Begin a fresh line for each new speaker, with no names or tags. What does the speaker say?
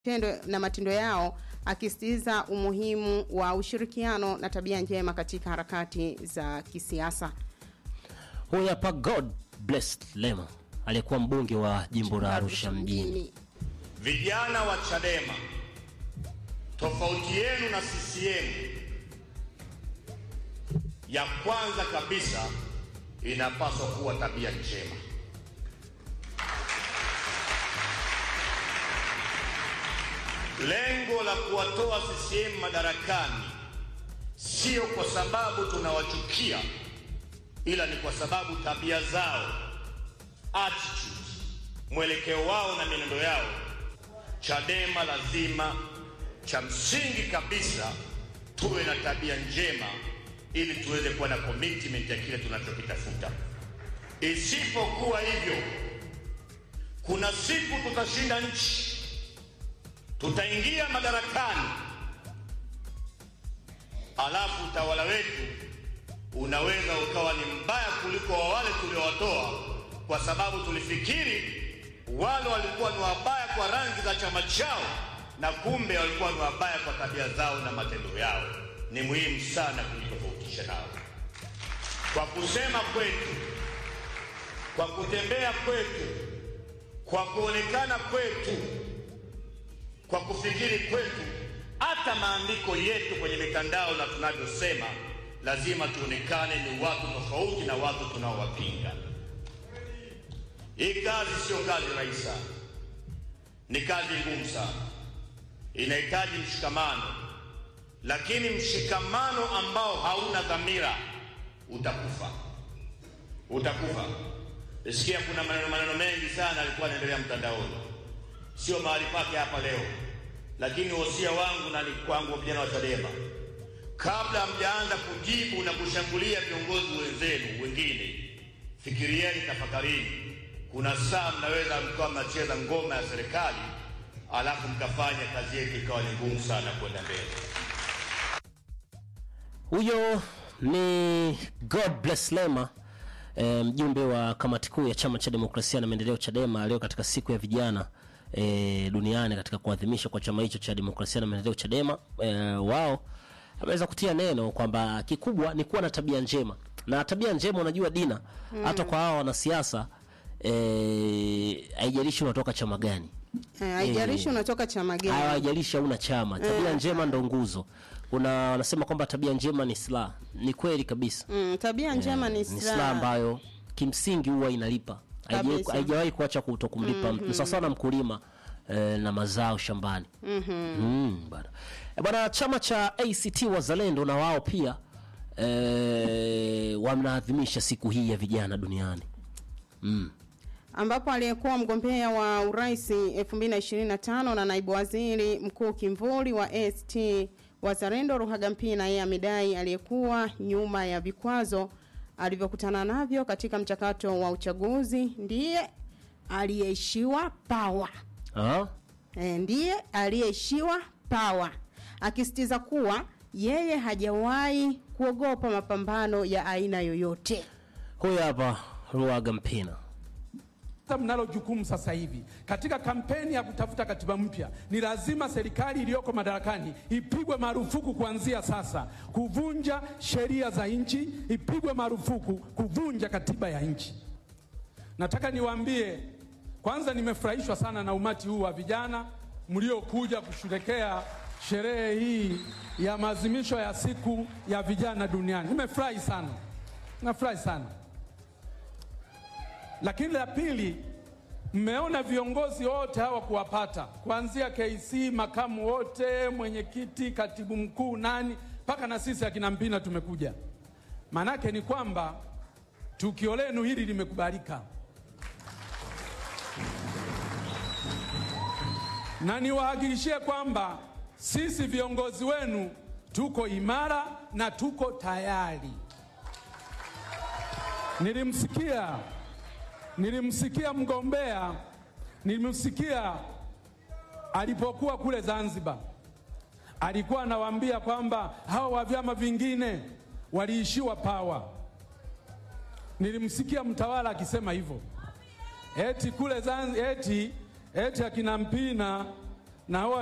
tendo na matendo yao akisisitiza umuhimu wa ushirikiano na tabia njema katika harakati za kisiasa.
Huyu hapa God bless Lema aliyekuwa mbunge wa jimbo la Arusha mjini.
Vijana wa Chadema, tofauti yenu na CCM ya kwanza kabisa inapaswa kuwa tabia njema. Lengo la kuwatoa CCM madarakani sio kwa sababu tunawachukia, ila ni kwa sababu tabia zao, attitude, mwelekeo wao na mienendo yao. Chadema lazima, cha msingi kabisa, tuwe na tabia njema ili tuweze kuwa na commitment ya kile tunachokitafuta. Isipokuwa hivyo, kuna siku tutashinda nchi, tutaingia madarakani, alafu utawala wetu unaweza ukawa ni mbaya kuliko wa wale tuliowatoa, kwa sababu tulifikiri wale walikuwa ni wabaya kwa rangi za chama chao, na kumbe walikuwa ni wabaya kwa tabia zao na matendo yao. Ni muhimu sana kujitofautisha nao. Kwa kusema kwetu, kwa kutembea kwetu, kwa kuonekana kwetu, kwa kufikiri kwetu, hata maandiko yetu kwenye mitandao na tunavyosema, lazima tuonekane ni watu tofauti na watu tunaowapinga. Hii kazi sio kazi rahisi sana, ni kazi ngumu sana, inahitaji mshikamano, lakini mshikamano ambao hauna dhamira utakufa, utakufa. Nisikia kuna maneno maneno mengi sana alikuwa anaendelea mtandaoni, sio mahali pake hapa leo, lakini wosia wangu na ni kwangu vijana wa Chadema, kabla mjaanza kujibu na kushambulia viongozi wenzenu wengine, fikirieni, tafakarini kuna saa mnaweza mkawa mnacheza ngoma ya serikali alafu mkafanya kazi yetu ikawa ni ngumu sana kwenda mbele.
Huyo ni God bless Lema e, mjumbe wa kamati kuu ya chama cha demokrasia na maendeleo Chadema leo katika siku ya vijana e, duniani katika kuadhimisha kwa chama hicho cha demokrasia na maendeleo Chadema e, wao ameweza kutia neno kwamba kikubwa ni kuwa na tabia njema na tabia njema, unajua Dina, hata kwa hao wanasiasa eh, haijalishi unatoka chama gani,
Eh, Haijalishi unatoka chama gani.
haijalishi hauna chama, tabia njema ndo nguzo. Kuna wanasema kwamba tabia njema ni silaha. Ni kweli kabisa,
Mm, tabia njema ni
ni silaha
silaha.
ambayo kimsingi huwa inalipa, Haijai-
Kabisa.
haijawahi kuacha kutokumlipa mtu. Ni sawa sawa na mkulima eh, na mazao shambani. Mm, bana. Eh, bana, chama cha ACT Wazalendo na wao pia eh, wanaadhimisha siku hii ya vijana duniani.
ambapo aliyekuwa mgombea wa urais 2025 na naibu waziri mkuu kimvuli wa ACT Wazalendo Ruhagampina, yeye amedai aliyekuwa nyuma ya vikwazo alivyokutana navyo katika mchakato wa uchaguzi ndiye aliyeishiwa pawa.
Ah?
E, ndiye aliyeishiwa pawa, akisitiza kuwa yeye hajawahi kuogopa mapambano ya aina yoyote.
Huyu hapa Ruhagampina.
Sasa mnalo jukumu sasa hivi katika kampeni ya kutafuta katiba mpya, ni lazima serikali iliyoko madarakani ipigwe marufuku kuanzia sasa kuvunja sheria za nchi, ipigwe marufuku kuvunja katiba ya nchi. Nataka niwaambie kwanza, nimefurahishwa sana na umati huu wa vijana mliokuja kusherekea sherehe hii ya maadhimisho ya siku ya vijana duniani. Nimefurahi sana, nafurahi sana. Lakini la pili, mmeona viongozi wote hawa kuwapata, kuanzia KC makamu wote, mwenyekiti, katibu mkuu, nani mpaka na sisi akina Mpina tumekuja. Maanake ni kwamba tukio lenu hili limekubalika, na niwahakikishie kwamba sisi viongozi wenu tuko imara na tuko tayari. Nilimsikia nilimsikia mgombea, nilimsikia alipokuwa kule Zanzibar, alikuwa anawaambia kwamba hawa wa vyama vingine waliishiwa pawa. Nilimsikia mtawala akisema hivyo, eti kule Zanzibar, eti eti akina Mpina na hawa